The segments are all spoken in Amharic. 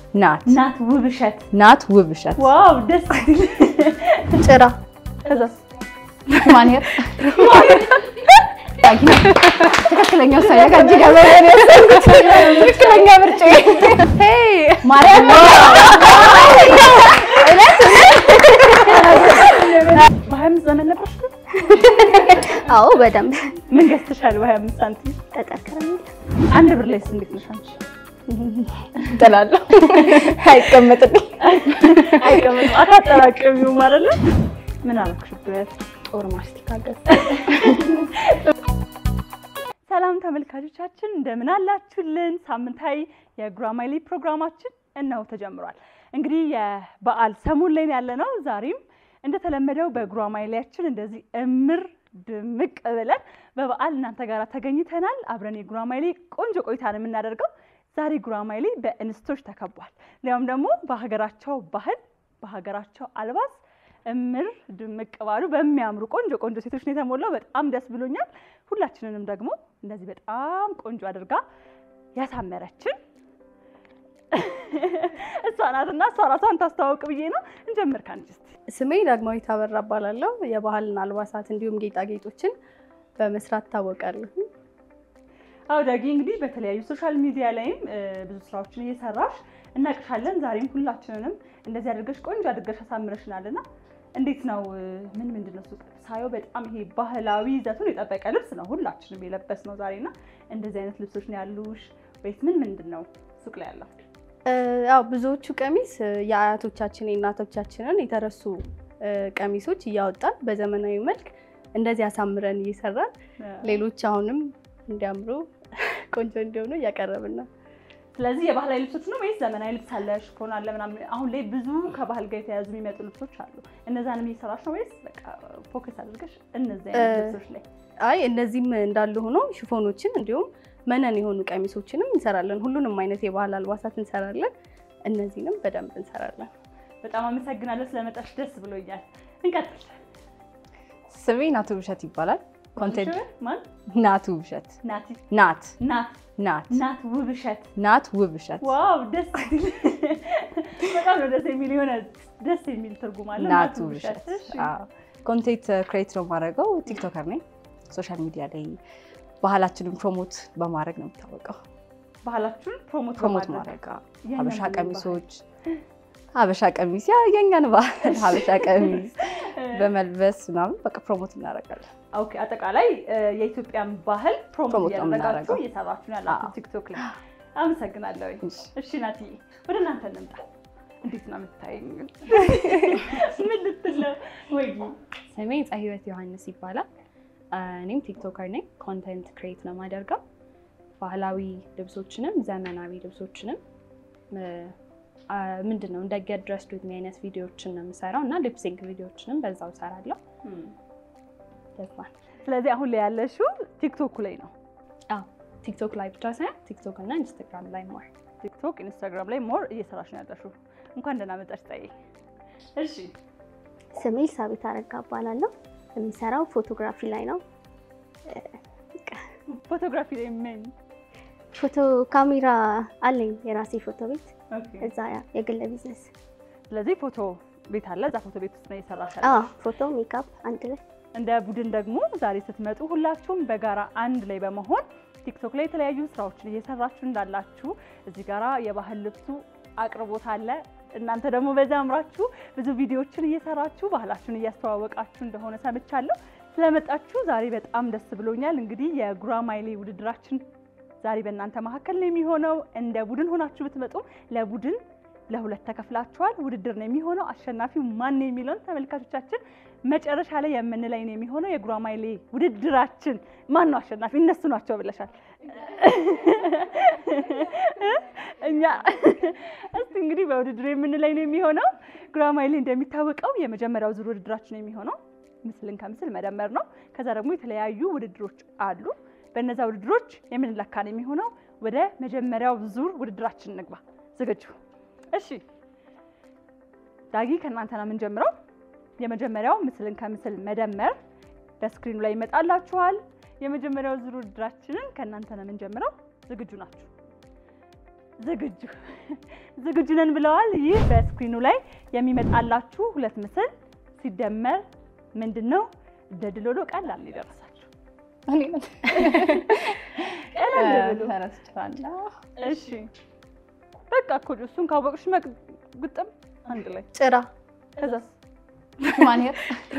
ናት ናት ውብሸት። ናት ውብሸት ዋው ደስ ሲል ጭራ ከዛስ ማንሄር ትክክለኛ ውሳኔ ጋር እጅግ ያበረን ያሰብኩት ትክክለኛ ምርጫ ማርያም በሀያ አምስት ዘመን ነበርሽ ግን? አዎ በደንብ ምን ገዝተሻል? በሀያ አምስት ሳንቲም ጠጠር ከረሜላ አንድ ብር ላይስ እንዴት ነሽ አንቺ? ጥላለሁ አይቀመጥልኝ አይቀመጥም። አታጠራቅሚውም አይደለ? ምን አደረግሽበት? ጦር ማስቲካ ገዝ ሰላም ተመልካቾቻችን እንደምን አላችሁልን? ሳምንታዊ የጉራማይሌ ፕሮግራማችን እነሆ ተጀምሯል። እንግዲህ የበዓል ሰሞን ላይ ያለ ነው። ዛሬም እንደተለመደው በጉራማይሌያችን እንደዚህ እምር ድምቅ ብለን በበዓል እናንተ ጋር ተገኝተናል። አብረን የጉራማይሌ ቆንጆ ቆይታ ነው የምናደርገው። ዛሬ ጉራማይሌ በእንስቶች ተከቧል። ሊያውም ደግሞ በሀገራቸው ባህል በሀገራቸው አልባስ እምር ድምቅ ባሉ በሚያምሩ ቆንጆ ቆንጆ ሴቶች ነው የተሞላው። በጣም ደስ ብሎኛል። ሁላችንንም ደግሞ እንደዚህ በጣም ቆንጆ አድርጋ ያሳመረችን እሷ ናትና እሷ ራሷን ታስተዋውቅ ብዬ ነው። እንጀምር ከአንቺ እስኪ። ስሜ ዳግማዊት አበራ እባላለሁ። የባህልና አልባሳት እንዲሁም ጌጣጌጦችን በመስራት እታወቃለሁ። አዎ ዳጊ፣ እንግዲህ በተለያዩ ሶሻል ሚዲያ ላይም እ, ብዙ ስራዎችን እየሰራሽ እናቅሻለን። ዛሬም ሁላችንንም እንደዚህ አድርገሽ ቆንጆ አድርገሽ አሳምረሽናልና እንዴት ነው እ, ምን ምንድን ነው ሱቅ ሳየው በጣም ይሄ ባህላዊ ይዘቱን የጠበቀ ልብስ ነው ሁላችንም የለበስ ነው ዛሬና እንደዚህ አይነት ልብሶች ነው ያሉሽ ወይስ ምን ምንድን ነው ሱቅ ላይ ያለው? እ፣ ያው ብዙዎቹ ቀሚስ እ፣ የአያቶቻችን የእናቶቻችንን የተረሱ እ፣ ቀሚሶች እያወጣን በዘመናዊ መልክ እንደዚህ አሳምረን እየሰራን ሌሎች አሁንም እንዲያምሩ ቆንጆ እንዲሆኑ እያቀረብን ነው። ስለዚህ የባህላዊ ልብሶች ነው ወይስ ዘመናዊ ልብስ አለ ሽፎን አለ ምናምን? አሁን ላይ ብዙ ከባህል ጋር የተያያዙ የሚመጡ ልብሶች አሉ። እነዛንም እየሰራሽ ነው ወይስ በቃ ፎከስ አድርገሽ እነዚህ አይነት እ- ልብሶች ላይ? አይ እነዚህም እንዳሉ ሆኖ ሽፎኖችን እንዲሁም መነን የሆኑ ቀሚሶችንም እንሰራለን። ሁሉንም አይነት የባህል አልባሳት እንሰራለን። እነዚህንም በደንብ እንሰራለን። በጣም አመሰግናለሁ ስለመጣሽ ደስ ብሎኛል። እንቀጥል። ስሜ ናት ውብሸት ይባላል ኮንቴንት ማን? ናት ውብሸት ናቲ ናት ናት ናት ናት ውብሸት። ናት ውብሸት ዋው ደስ ሲል በጣም ነው ደስ የሚል የሆነ ደስ የሚል ትርጉም አለ። ናት ውብሸት እሺ። ኮንቴንት ክሬት ነው የማደርገው ቲክቶከር ነኝ ሶሻል ሚዲያ ላይ ባህላችንን ፕሮሞት በማድረግ ነው የሚታወቀው ባህላችሁን ፕሮሞት ፕሮሞት በማድረግ ማድረግ የእኛን ሀበሻ ባህል። ቀሚሶች ሀበሻ ቀሚስ ያ የኛን ባህል ሀበሻ ቀሚስ በመልበስ ምናምን በቃ ፕሮሞት እናደርጋለን ኦኬ አጠቃላይ እ፣ የኢትዮጵያን ባህል ፕሮሞት ፕሮሞት ነው እያደረጋችሁ የምናደርገው። እየሰራችሁ ነው ያላችሁ አዎ። ቲክቶክ ላይ። አመሰግናለሁ። እሺ። እሺ ናትዬ ወደ እናንተ እንምጣ። እንዴት ነው የምታይኝ? ምን ልትል ነው? ወይ ስሜ ፀ ህይወት ዮሐንስ ይባላል። እኔም ቲክቶከር ነኝ። ኮንተንት ክሬት ነው የማደርገው። ባህላዊ ልብሶችንም ዘመናዊ ልብሶችንም ምንድን ነው እንደ ጌት ድረስድ ዊዝ ሚ አይነት ቪዲዮዎችን ነው የምሰራው እና ሊፕሲንግ ቪዲዮዎችንም በዛው እሰራለሁ። ደስባል ስለዚህ አሁን ላይ ያለሽው ቲክቶክ ላይ ነው። ቲክቶክ ላይ ብቻ ሳይሆን ቲክቶክ እና ኢንስታግራም ላይ ሞር ቲክቶክ፣ ኢንስታግራም ላይ ሞር እየሰራሽ ነው ያለሽው። እንኳን ደህና መጣሽ ፀዬ። እሺ ስሜ ሳቢት አረጋ እባላለሁ። የሚሰራው ፎቶግራፊ ላይ ነው። ፎቶግራፊ ላይ ምን ፎቶ ካሜራ አለኝ፣ የራሴ ፎቶ ቤት ኦኬ። እዛ የግል ቢዝነስ። ስለዚህ ፎቶ ቤት አለ። እዛ ፎቶ ቤት ውስጥ ነው እየሰራሽ አዎ ያለሽው። ፎቶ፣ ሜካፕ አንድ ላይ እንደ ቡድን ደግሞ ዛሬ ስትመጡ ሁላችሁም በጋራ አንድ ላይ በመሆን ቲክቶክ ላይ የተለያዩ ስራዎችን እየሰራችሁ እንዳላችሁ እዚህ ጋራ የባህል ልብሱ አቅርቦት አለ። እናንተ ደግሞ በዛ አምራችሁ ብዙ ቪዲዮዎችን እየሰራችሁ ባህላችሁን እያስተዋወቃችሁ እንደሆነ ሰምቻለሁ። ስለመጣችሁ ዛሬ በጣም ደስ ብሎኛል። እንግዲህ የጉራማይሌ ውድድራችን ዛሬ በእናንተ መካከል ነው የሚሆነው። እንደ ቡድን ሆናችሁ ብትመጡም ለቡድን ለሁለት ተከፍላችኋል። ውድድር ነው የሚሆነው። አሸናፊው ማን ነው የሚለውን ተመልካቾቻችን መጨረሻ ላይ የምንለይ ነው የሚሆነው። የጉራማይሌ ውድድራችን ማን ነው አሸናፊ? እነሱ ናቸው ብለሻል። እኛ እስቲ እንግዲህ በውድድሩ የምንለይ ነው የሚሆነው። ጉራማይሌ እንደሚታወቀው የመጀመሪያው ዙር ውድድራችን የሚሆነው ምስልን ከምስል መደመር ነው። ከዛ ደግሞ የተለያዩ ውድድሮች አሉ። በእነዛ ውድድሮች የምንለካ ነው የሚሆነው። ወደ መጀመሪያው ዙር ውድድራችን እንግባ። ዝግጁ? እሺ ዳጊ ከእናንተ ነው የምንጀምረው። የመጀመሪያው ምስልን ከምስል መደመር በስክሪኑ ላይ ይመጣላችኋል። የመጀመሪያው ዙር ውድድራችንን ከእናንተ ነው የምንጀምረው። ዝግጁ ናችሁ? ዝግጁ ዝግጁ ነን ብለዋል። ይህ በስክሪኑ ላይ የሚመጣላችሁ ሁለት ምስል ሲደመር ምንድን ነው? ደድሎሎ ቀላል ነው የደረሳችሁ። ቀላል ብሎ ተረስቻለሁ። እሺ በቃ እኮ እሱን ካወቅሽ መግ- ግጥም አንድ ላይ ጭራ ከዛስ ማንሄር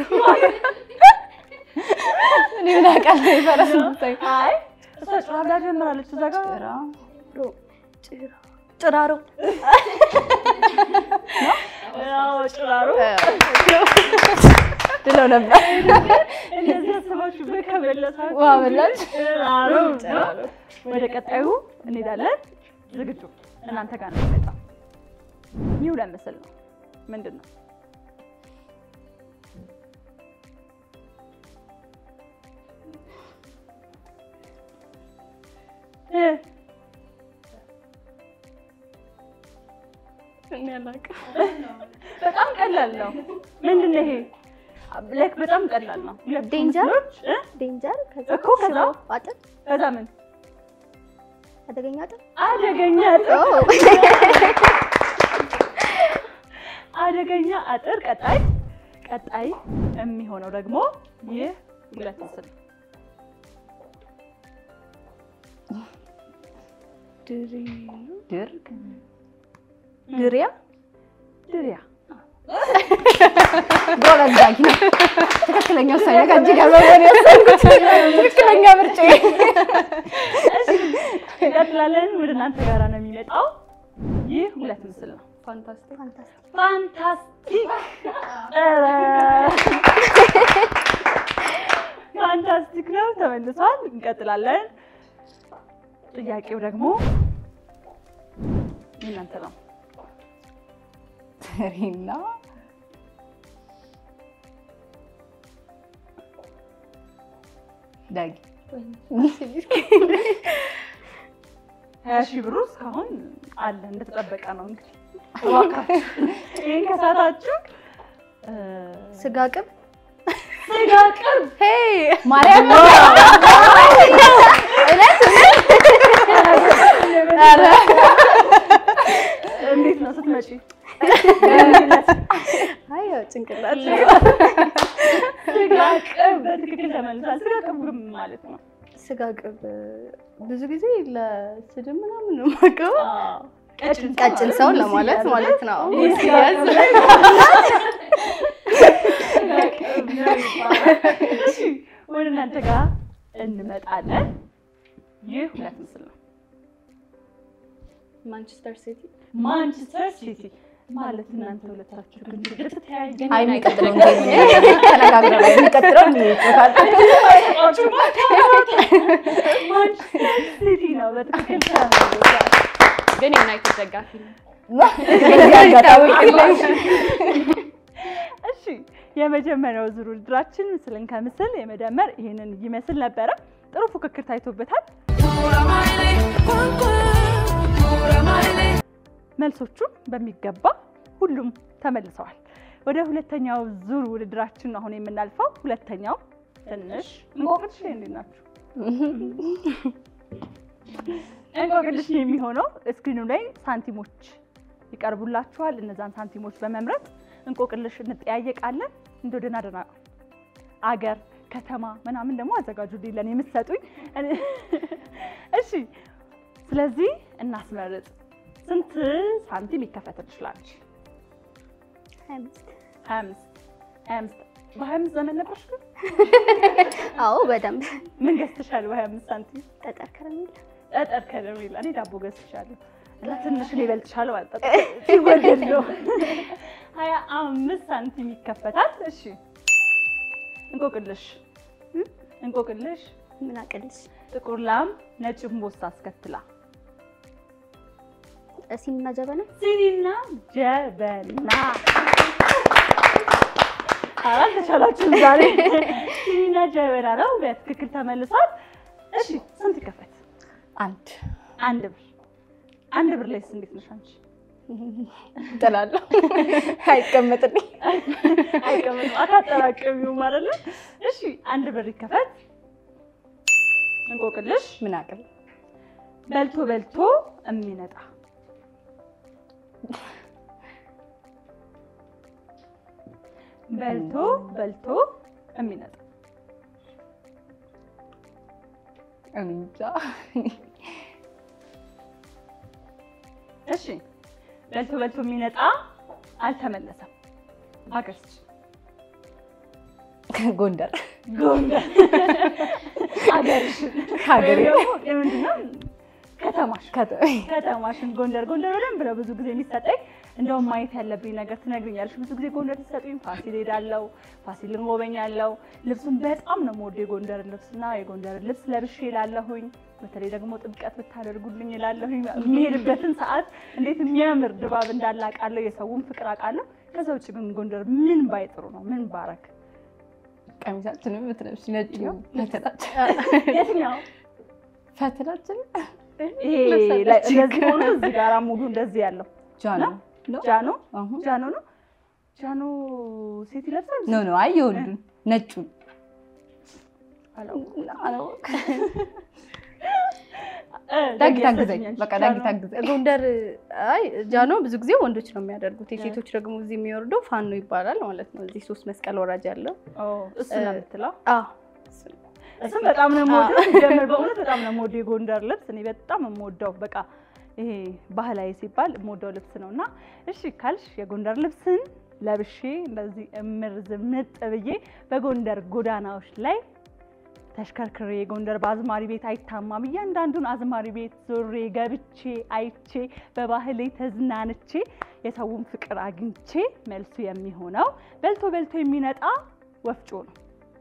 እኔ ምን አውቃለሁ? የፈረስ ምሳሌ አይ እሷ ጭራ ብላ ጀምራለች እዛ ጋር ጭራ ጭራ ጭራሮ አዎ ጭራሮ ድለው ነበር። እንደዚህ አስባችሁበት ከመለሳችሁ ውሃ በላች። ጭራሮ ነው። ወደ ቀጣዩ እንሄዳለን። ዝግጁ እናንተ ጋር ነው የሚመጣው። ይህ ሁለት ምስል ነው። ምንድን ነው? እ በጣም ቀላል ነው። ምንድን ነው ይሄ? ላይክ በጣም ቀላል ነው። ሁለት ዴንጀር? ምስሎች እ? ዴንጀር ከዛ እኮ ከዛ? ሽሮ አጥር ከዛ ምን አደገኛ አጥር አደገኛ አጥር ኦ አደገኛ አጥር። ቀጣይ ቀጣይ የሚሆነው ደግሞ ይህ ሁለት ምስል ነው። ድር ድሪያ ድሪያ ጎበዝ ዳጊ ነው። ትክክለኛ ውሳኔ ከእጅ ጋር በመሆን የወሰንኩት ትክክለኛ ምርጫ እንቀጥላለን። ወደ እናንተ ጋር ነው የሚመጣው። ይህ ሁለት ምስል ነው። ፋንታስቲክ ፋንታስቲክ ፋንታስቲክ ኧረ! ፋንታስቲክ ነው ተመልሷል። እንቀጥላለን። ጥያቄው ደግሞ የእናንተ ነው። ትሪና ዳጊ ሀያ ሺህ ብሩ እስካሁን አለ እንደተጠበቀ ነው። እንግዲህ እባካችሁ ይህን ከሳታችሁ እ፣ ስጋ ቅብ ስጋ ቅርብ ማርያም እንዴት ነው ስትመጪ? አይ ያው ጭንቅላት ስጋ ቅርብ በትክክል ተመልሷል። ስጋ ቅርብ ግን ምን ማለት ነው? ስጋ ቅብ ብዙ ጊዜ ለስድብ ምናምን ነው የማውቀው። ቀጭን ቀጭን ሰው ለማለት ማለት ነው። ሲያዝ ወደ እናንተ ጋር እንመጣለን። ይህ ሁለት ምስል ነው። ማንቸስተር ሲቲ ማንቸስተር ሲቲ ማለት እናንተ ሁለታችሁ ግን ልትተያዩ አይ የሚቀጥለው ተነጋግረን የሚቀጥለው ይጮታል። ማንቸስተር ሲቲ ነው በትክክል ተመልሷል። ግን የዩናይትድ ደጋፊ ነው። በዚህ አጋጣሚ እሺ የመጀመሪያው ዙር ውድድራችን ምስልን ከምስል የመደመር ይህንን ይመስል ነበረ። ጥሩ ፉክክር ታይቶበታል። መልሶቹ በሚገባ ሁሉም ተመልሰዋል። ወደ ሁለተኛው ዙር ውድድራችን አሁን የምናልፈው ሁለተኛው ትንሽ እንቆቅልሽ ላይ እንዴት ናችሁ? እንቆቅልሽ የሚሆነው እስክሪኑ ላይ ሳንቲሞች ይቀርቡላችኋል። እነዛን ሳንቲሞች በመምረጥ እንቆቅልሽ እንጠያየቃለን። እንደ ደህና ደህና አገር ከተማ ምናምን ደግሞ አዘጋጁልኝ ለእኔ የምትሰጡኝ። እሺ፣ ስለዚህ እናስመርጥ። ስንት ሳንቲም ይከፈት ትችላለች? ሀያ አምስት ሀያ አምስት ሀያ አምስት በሀያ አምስት ዘመን ነበርሽ ግን አዎ በደንብ ምን ገዝተሻል? በሀያ አምስት ሳንቲም ጠጠር ከረሜላ ጠጠር ከረሜላ። እኔ ዳቦ ገዝቻለሁ እና ትንሽ እኔ እበልጥሻለሁ ማለት ጠጠር ሲወደድ ነው። ሀያ አምስት ሳንቲም ይከፈታል። እሺ እንቆቅልሽ እንቆቅልሽ ምን አቅልሽ ጥቁር ላም ነጭ እምቦሳ አስከትላ ሲኒና ጀበና ሲኒና ጀበና አራት ተቻላችሁም ዛሬ ሲኒና ጀበና ነው በትክክል ተመልሷል። እሺ ስንት ይከፈት? አንድ አንድ ብር አንድ ብር ላይስ እንዴት ነሽ አንቺ? ጥላለሁ አይቀመጥልኝ። አይቀመጥም አታጠራቅሚው ማለት ነው። እሺ አንድ ብር ይከፈት። እንቆቅልሽ ምን አቅል በልቶ በልቶ የሚነጣ በልቶ በልቶ የሚነጣ እኔ እንጃ። እሺ በልቶ በልቶ የሚነጣ አልተመለሰም። አገርች ጎንደር ጎንደር አገርሽን ሀገሬ ወይም ደግሞ የምንድን ነው ከተማሽ ከተ- ከተማሽን ጎንደር ጎንደር በደንብ ነው ብዙ ጊዜ የሚሰጠኝ። እንደውም ማየት ያለብኝ ነገር ትነግሪኛለሽ። ብዙ ጊዜ ጎንደር ሲሰጡኝ ፋሲል ሄዳለሁ፣ ፋሲልን ጎበኛለሁ። ልብሱን በጣም ነው የምወደው የጎንደር ልብስና የጎንደር ልብስ ለብሼ እላለሁኝ። በተለይ ደግሞ ጥምቀት ብታደርጉልኝ እላለሁኝ። የሚሄድበትን ሰዓት እንዴት የሚያምር ድባብ እንዳለ አውቃለሁ። የሰውን ፍቅር አውቃለሁ። ከዛ ውጭ ግን ጎንደር ምን ባይጥሩ ነው ምን ባረክ ቀሚሳችንም ብትለብሺ ነጭ ነው ፈትላችን የትኛው ፈትላችን ይሄ ላይ እንደዚህ ሆኖ እዚህ ጋራ ሙሉ እንደዚህ ያለው ጃኖ ነው ጃኖ አሁን ጃኖ ነው ጃኖ ሴት ይለብሳል ኖ ኖ አይ የወንዱን ነጩን ዳጊ ታግዘኝ በቃ ዳጊ ታግዘኝ ጎንደር አይ ጃኖ ብዙ ጊዜ ወንዶች ነው የሚያደርጉት። የሴቶች ደግሞ እዚህ የሚወርደው ፋኖ ይባላል ማለት ነው። እዚህ ሶስት መስቀል ወራጅ ያለው እሱ ነው የምትለው አዎ እሱም በጣም ነው የምወደው ሲጀምር በእውነት በጣም ነው የምወደው የጎንደር ልብስ እኔ በጣም የምወደው በቃ ይሄ ባህላዊ ሲባል የምወደው ልብስ ነው እና እሺ ካልሽ የጎንደር ልብስን ለብሼ እንደዚህ እምር ዝምጥ ብዬ በጎንደር ጎዳናዎች ላይ ተሽከርክሬ ጎንደር በአዝማሪ ቤት አይታማም እያንዳንዱን አዝማሪ ቤት ዞሬ ገብቼ አይቼ በባህሌ ተዝናንቼ የሰውን ፍቅር አግኝቼ መልሱ የሚሆነው በልቶ በልቶ የሚነጣ ወፍጮ ነው።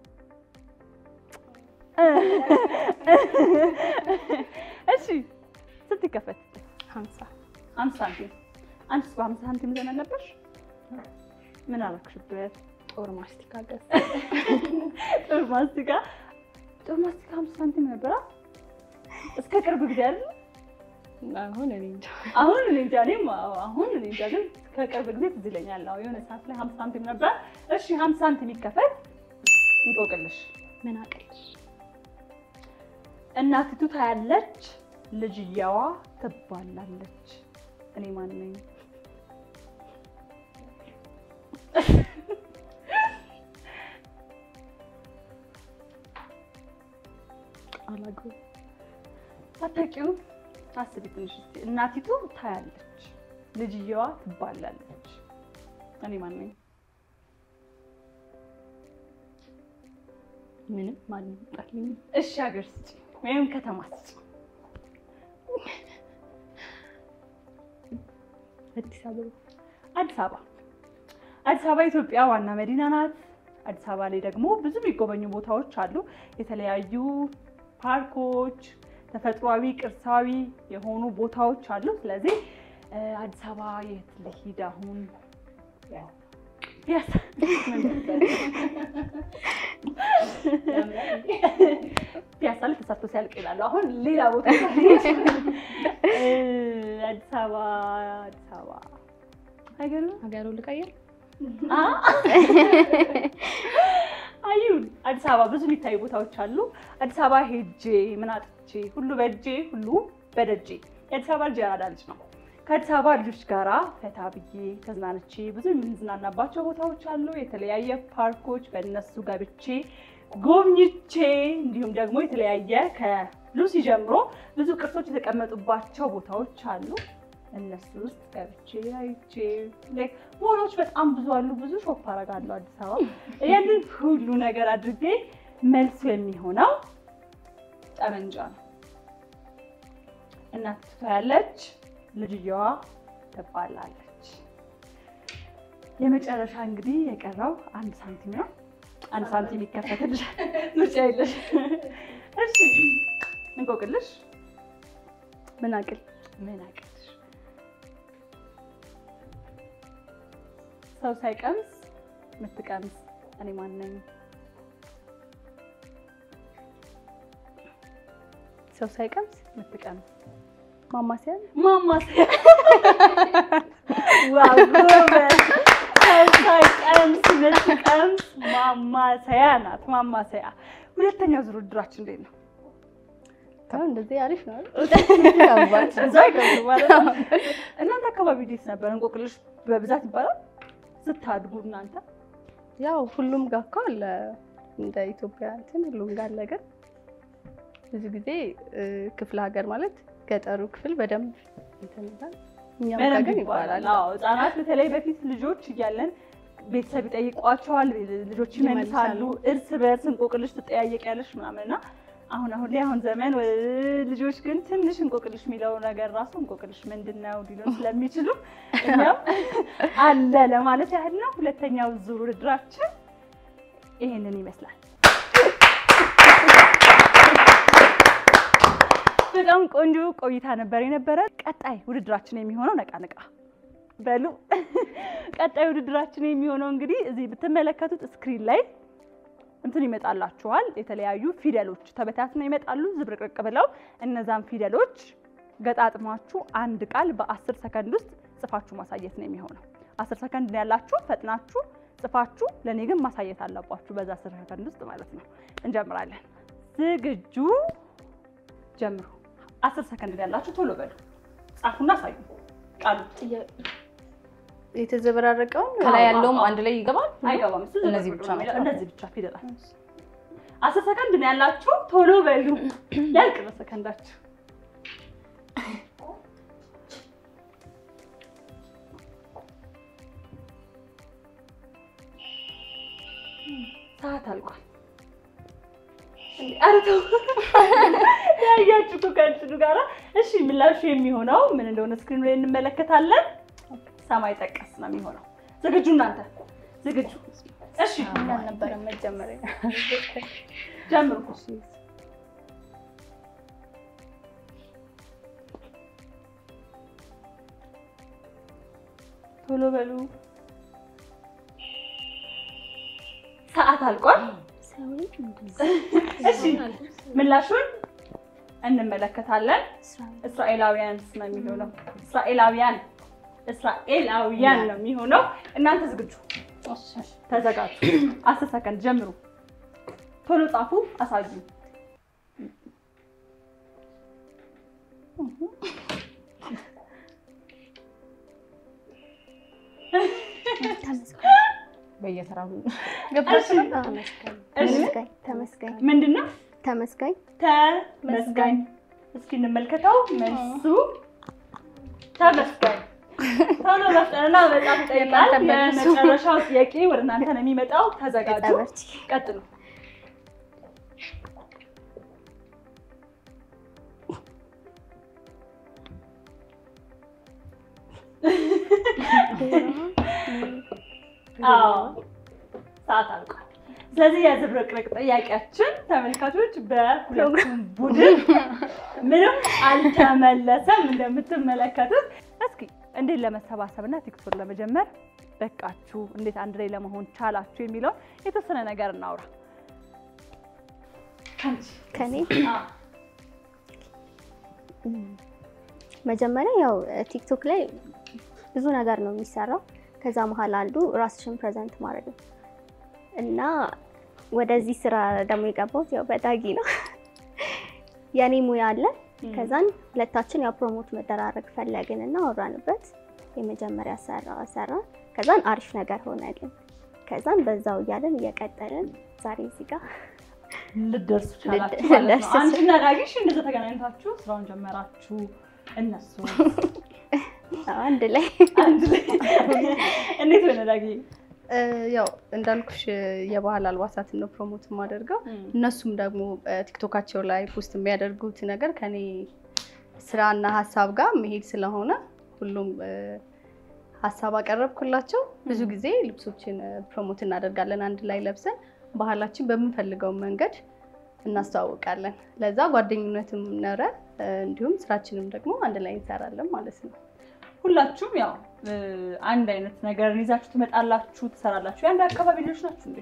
እሺ ስንት ይከፈት? ሀምሳ አምስት ሳንቲም። አንቺስ በአምስት ሳንቲም ዘመን ነበርሽ? ምን አረግሽበት? ጦር ማስቲካ ገዝ ጥሩ ማስቲካ ጥሩ ማስቲካ አምስት ሳንቲም ነበራ እስከ ቅርብ ጊዜ አይደል? አሁን እኔ እንጃ አሁን እኔ እንጃ እኔም አዎ፣ አሁን እኔ እንጃ ግን ከቅርብ ጊዜ ትዝ ይለኛል። አዎ የሆነ ሰዓት ላይ ሀምሳ ሳንቲም ነበር። እሺ ሀምሳ ሳንቲም ይከፈት። እንቆቅልሽ ምን አቅልሽ እናቲቱ ታያለች፣ ልጅየዋ ትባላለች። እኔ ማን ነኝ? አላውቀውም። አታውቂውም? አስቢ ትንሽ እስኪ። እናቲቱ ታያለች፣ ልጅየዋ ትባላለች። እኔ ማን ነኝ? ምንም ማንም ጣልኝ እሺ ሀገር ስጪ ወይም ከተማ ስጪ። አዲስ አበባ አዲስ አበባ አዲስ አበባ የኢትዮጵያ ዋና መዲና ናት። አዲስ አበባ ላይ ደግሞ ብዙ የሚጎበኙ ቦታዎች አሉ። የተለያዩ ፓርኮች፣ ተፈጥሯዊ ቅርሳዊ የሆኑ ቦታዎች አሉ። ስለዚህ እ፣ አዲስ አበባ የት ልሂድ አሁን? ፒያሳ ፒያሳ ላይ ተሰርቶ ሲያልቅ ይላሉ። አሁን ሌላ ቦታ እ፣ አዲስ አበባ አዲስ አበባ አይገርምም? ሀገሩ ልቀይር አዩን አዲስ አበባ ብዙ የሚታዩ ቦታዎች አሉ። አዲስ አበባ ሄጄ ምን አጥቼ ሁሉ በእጄ ሁሉ በደጄ የአዲስ አበባ ልጅ ያራዳ ልጅ ነው። ከአዲስ አበባ ልጆች ጋራ ፈታ ብዬ ተዝናንቼ ብዙ የምንዝናናባቸው ቦታዎች አሉ። የተለያየ ፓርኮች በእነሱ ገብቼ ጎብኝቼ እንዲሁም ደግሞ የተለያየ ከሉሲ ጀምሮ ብዙ ቅርሶች የተቀመጡባቸው ቦታዎች አሉ። እነሱ ውስጥ ገብቼ አይቼ ላይክ ሞሎች በጣም ብዙ አሉ። ብዙ ሾፕ አደርጋለሁ አዲስ አበባ። ያንን ሁሉ ነገር አድርጌ መልሱ የሚሆነው ጠመንጃ ነው። እናት ትታያለች፣ ልጅየዋ ትባላለች። የመጨረሻ እንግዲህ የቀረው አንድ ሳንቲም ነው። አንድ ሳንቲም ይከፈትልሽ፣ ምርጫ የለሽ። እሺ እንቆቅልሽ ምን አቅል ምን አቀልሽ? ሰው ሳይቀምስ ምትቀምስ እኔ ማን ነኝ? ሰው ሳይቀምስ ምትቀምስ ማማሰያ ማማሰያ። ዋው ጎበዝ! ሰው ሳይቀምስ ምትቀምስ ማማሰያ ናት። ማማሰያ። ሁለተኛው ዙር ውድድራችን እንዴት ነው? አሁን እንደዚህ አሪፍ ነው አይደል? እዛ አይገቡም ማለት ነው። እናንተ አካባቢ እንዴት ነበር? እንቆቅልሽ በብዛት ይባላል ስታድጉ እናንተ? ያው ሁሉም ጋር እኮ አለ እንደ ኢትዮጵያ እንትን ሁሉም ጋር አለ። ግን ብዙ ጊዜ እ፣ ክፍለ ሀገር ማለት ገጠሩ ክፍል በደንብ እንትን ይላል። እኛም ጋር በደንብ ግን ይባላል። ይባላል። አዎ ህጻናት በተለይ በፊት ልጆች እያለን ቤተሰብ ይጠይቋቸዋል፣ ልጆች ይመልሳሉ። ይመልሳሉ። እርስ በእርስ እንቆቅልሽ ትጠያየቂያለሽ ምናምን እና አሁን አሁን ላይ አሁን ዘመን ወ- ልጆች ግን ትንሽ እንቆቅልሽ የሚለው ነገር ራሱ እንቆቅልሽ ምንድን ነው ሊሉን ስለሚችሉ እኛም አለ ለማለት ያህል ነው። ሁለተኛው ዙር ውድድራችን ይሄንን ይመስላል። በጣም ቆንጆ ቆይታ ነበር የነበረ። ቀጣይ ውድድራችን የሚሆነው ነቃ ነቃ በሉ። ቀጣይ ውድድራችን የሚሆነው እንግዲህ እዚህ ብትመለከቱት ስክሪን ላይ እንትን ይመጣላችኋል። የተለያዩ ፊደሎች ተበታትነው ይመጣሉ ዝብርቅርቅ ብለው። እነዛን ፊደሎች ገጣጥማችሁ አንድ ቃል በአስር ሰከንድ ውስጥ ጽፋችሁ ማሳየት ነው የሚሆነው። አስር ሰከንድ ነው ያላችሁ። ፈጥናችሁ ጽፋችሁ ለእኔ ግን ማሳየት አለባችሁ በዛ አስር ሰከንድ ውስጥ ማለት ነው። እንጀምራለን። ዝግጁ ጀምሩ። አስር ሰከንድ ነው ያላችሁ። ቶሎ በሉ ጻፉና አሳዩ ቃሉ የተዘበራረቀውን ከላይ አዎ፣ ያለውም አዎ። አንድ ላይ ይገባል። አይገባም። እሱ እነዚህ ዝም ብቻ ብሎ ነው የሚለው። ናቸው። እነዚህ ብቻ ፊደላት። አስር ሰከንድ ነው ያላችሁ። ቶሎ በሉ ያልቅ ነው ሰከንዳችሁ። ሰዓት አልቋል። ኧረ ተው ያያችሁ እኮ ከእንትኑ ጋራ። እሺ ምላሹ የሚሆነው ምን እንደሆነ ስክሪኑ ላይ እንመለከታለን። ሰማይ ጠቀስ ነው የሚሆነው። ዝግጁ እናንተ ዝግጁ? እሺ አልነበረም መጀመሪያ። ጀምሩ። ቶሎ በሉ። ሰዓት አልቋል። እሺ ምላሹን እንመለከታለን። እስራኤላውያን ነው የሚሆነው። እስራኤላውያን እስራኤላውያን ነው የሚሆነው። እናንተ ዝግጁ ተዘጋጁ። አስር ሰከንድ ጀምሩ። ቶሎ ጻፉ፣ አሳዩ። በየተራው ተመስጋኝ ተመስጋኝ ምንድን ነው ተመስጋኝ ተመስጋኝ? እስኪ እንመልከተው። መልሱ ተመስጋኝ። ቶሎ መፍጠንና በጣም ይጠይቃል። የመጨረሻው ጥያቄ ወደ እናንተ ነው የሚመጣው። ተዘጋጁ። ጠበርቺ ቀጥሉ። አዎ ሰዓት አልቋል። ስለዚህ የዝብርቅርቅ ጥያቄያችን ተመልካቾች በሁለቱም ቡድን ምንም አልተመለሰም። እንደምትመለከቱት እስኪ እንዴት ለመሰባሰብና ቲክቶክ ለመጀመር በቃችሁ፣ እንዴት አንድ ላይ ለመሆን ቻላችሁ የሚለውን የተወሰነ ነገር እናውራ። አንቺ ከኔ አዎ። መጀመሪያ ያው ቲክቶክ ላይ ብዙ ነገር ነው የሚሰራው። ከዛ መሀል አንዱ ራስሽን ፕሬዘንት ማድረግ ነው እና ወደዚህ ስራ ደግሞ የገባሁት ያው በዳጊ ነው። የኔ ሙያ አለ። ከዛን ሁለታችን ያው ፕሮሞት መደራረግ ፈለግን እና አወራንበት። የመጀመሪያ ሰራ ሰራ ከዛን አሪፍ ነገር ሆነልን። ከዛን በዛው እያለን እየቀጠልን ዛሬ እዚህ ጋር ልደርሱ ቻላችሁ ልደርስ ማለት ነው። አንቺና ዳጊሽ እንደዛ ተገናኝታችሁ ስራውን ጀመራችሁ። እነሱ አንድ ላይ አንድ ላይ እንዴት ሆነ ዳጊ? እ፣ ያው እንዳልኩሽ የባህል አልባሳትን ነው ፕሮሞት የማደርገው። እነሱም ደግሞ ቲክቶካቸው ላይ ፖስት የሚያደርጉት ነገር ከኔ ስራና ሀሳብ ጋር መሄድ ስለሆነ ሁሉም እ፣ ሀሳብ አቀረብኩላቸው። ብዙ ጊዜ ልብሶችን እ፣ ፕሮሞት እናደርጋለን አንድ ላይ ለብሰን ባህላችን በምንፈልገው መንገድ እናስተዋውቃለን። ለዛ ጓደኝነትም ኖረ እ፣ እንዲሁም ስራችንም ደግሞ አንድ ላይ እንሰራለን ማለት ነው። ሁላችሁም ያው እ፣ አንድ አይነት ነገርን ይዛችሁ ትመጣላችሁ፣ ትሰራላችሁ። የአንድ አካባቢ ልጆች ናችሁ እንዴ?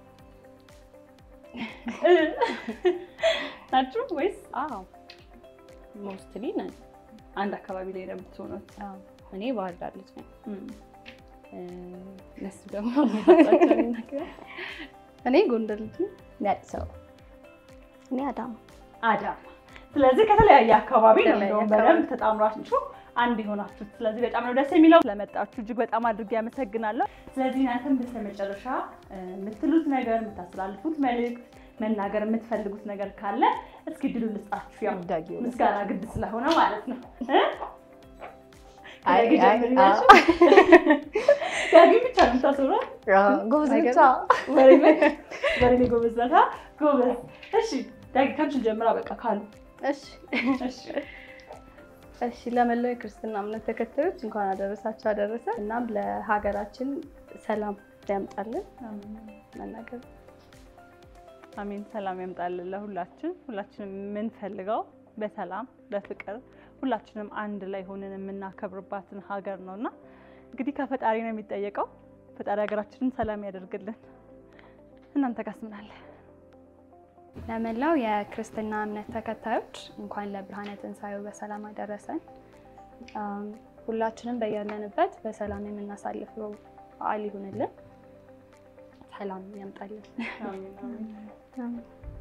እ፣ ናችሁ ወይስ አዎ ሞስትሊ ነን። አንድ አካባቢ ላይ ነው የምትሆኑት? አዎ እኔ ባህር ዳር ልጅ ነኝ። እም። እ፣ እነሱ ደግሞ የሚሰጣቸውን ነገር እኔ ጎንደር ልጅ ነኝ። እኔ አዲስ አበባ እኔ አዳማ አዳማ። ስለዚህ ከተለያየ አካባቢ ነው ከተለያየ እንደውም አካባቢ። በደንብ ተጣምራችሁ አንድ የሆናችሁት። ስለዚህ በጣም ነው ደስ የሚለው። ስለመጣችሁ እጅግ በጣም አድርጌ ያመሰግናለሁ። ስለዚህ እናንተም በስተመጨረሻ እ፣ የምትሉት ነገር የምታስተላልፉት መልእክት መናገር የምትፈልጉት ነገር ካለ እስኪ ድሉ ልስጣችሁ። ያው ዳጊ ወደ ምስጋና ግድ ስለሆነ ማለት ነው። እ? አይ፣ ከዳጊ አይ፣ ጀምሪ አዎ። ናቸው። ዳጊ ብቻ ነው የምታስበው። ጎበዝ አይገርም? ብቻ ወሬ ላይ ወሬ ላይ ጎበዝ ናታ። ጎበዝ። እሺ ዳጊ ካንቺን ጀምራ በቃ ካሉ እሺ እሺ እሺ ለመላው የክርስትና እምነት ተከታዮች እንኳን አደረሳችሁ አደረሰ። እናም ለሀገራችን ሰላም ያምጣልን መናገር አሜን። ሰላም ያምጣልን ለሁላችን። ሁላችንም የምንፈልገው በሰላም በፍቅር ሁላችንም አንድ ላይ ሆነን የምናከብርባትን ሀገር ነው እና እንግዲህ ከፈጣሪ ነው የሚጠየቀው። ፈጣሪ ሀገራችንን ሰላም ያደርግልን። እናንተ ጋስ ምን አለ? ለመላው የክርስትና እምነት ተከታዮች እንኳን ለብርሃነ ትንሣኤው በሰላም አደረሰን። አም፣ ሁላችንም በያለንበት በሰላም የምናሳልፈው በዓል ይሁንልን። ሰላም ያምጣልን። አሜን አሜን።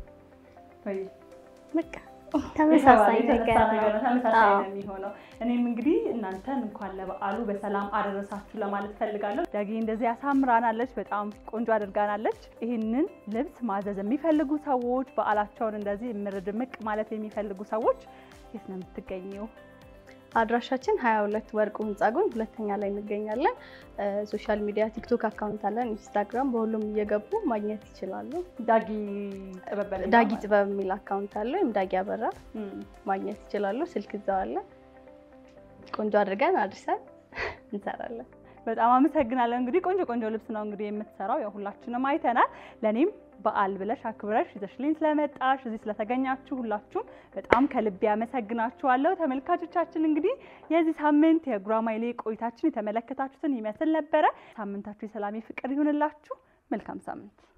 ወይ በቃ ተመሳሳይ የተነሳ ነገር ነገር ነው። ነው፣ ተመሳሳይ አዎ። ነው የሚሆነው። እኔም እንግዲህ እናንተን እንኳን ለበዓሉ በሰላም አደረሳችሁ ለማለት ፈልጋለሁ። ዳጊ እንደዚህ አሳምራናለች፣ በጣም ቆንጆ አድርጋናለች። ይህንን ልብስ ማዘዝ የሚፈልጉ ሰዎች፣ በዓላቸውን እንደዚህ እምር ድምቅ ማለት የሚፈልጉ ሰዎች የት ነው የምትገኘው? አድራሻችን 22 ወርቁ ህንፃ ጎን ሁለተኛ ላይ እንገኛለን። ሶሻል ሚዲያ ቲክቶክ አካውንት አለን፣ ኢንስታግራም በሁሉም እየገቡ ማግኘት ይችላሉ። ዳጊ ጥበብ በለኝ ዳጊ ማለት ጥበብ የሚል አካውንት አለ፣ ወይም ዳጊ አበራ እም፣ ማግኘት ይችላሉ። ስልክ እዛው አለ። ቆንጆ አድርገን አድርሰን እንሰራለን። በጣም አመሰግናለሁ። እንግዲህ ቆንጆ ቆንጆ ልብስ ነው እንግዲህ የምትሰራው፣ ያው ሁላችንም አይተናል። ለእኔም በዓል ብለሽ አክብረሽ ይዘሽልኝ ስለመጣሽ እዚህ ስለተገኛችሁ ሁላችሁም በጣም ከልቤ አመሰግናችኋለሁ። ተመልካቾቻችን እንግዲህ የዚህ ሳምንት የጉራማይሌ ቆይታችን የተመለከታችሁትን ይመስል ነበረ። ሳምንታችሁ የሰላም ፍቅር ይሁንላችሁ። መልካም ሳምንት